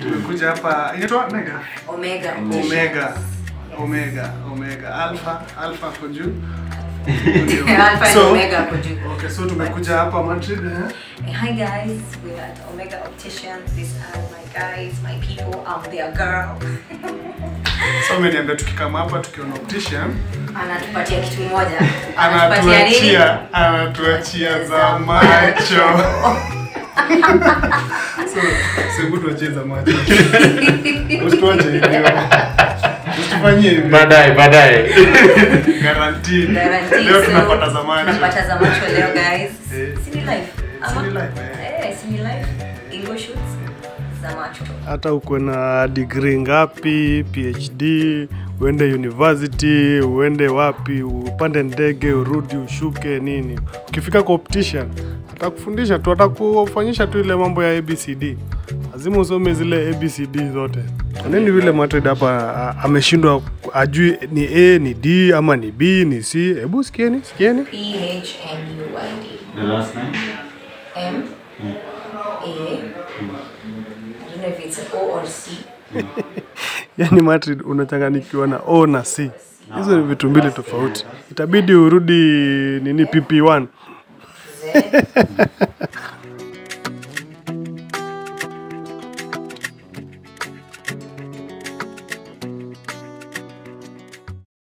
tumekuja hapa inaitwa mega Omega. omega omega omega alpha alpha kwa juu Alpha and So- Omega hapo juu. okay so tumekuja hapa Madrid eh? Hi guys, we're at Omega Optician. These are my guys, my people. I'm their girl. so umeniambia tukikama hapa tukiona optician Anatupatia kitu moja. Anatupatia nini? anatuachia anatuachia za macho so sebu tuachie za macho usituache hivyo usitufanyie hivyo baadaye baadaye guarantee Guarantee, leo so, tunapata za macho tunapata za macho leo guys. Eh. Sini life. Ama? Sini life, eh. Eh, sini life. Ingo shoots za macho. hata ukuwe na degree ngapi phd uende university uende wapi upande ndege urudi ushuke nini ukifika kwa optician atakufundisha tu atakufanyisha tu ile mambo ya abcd lazima usome zile abcd zote kwa nini vile Madrid hapa a- ameshindwa ajui ni a ni d ama ni b ni c hebu sikieni sikieni P H M U I D. the last name M A. I don't know if it's O or C. yani Madrid unachanganikiwa na o na c hizo ni vitu mbili tofauti itabidi urudi nini pp1 Z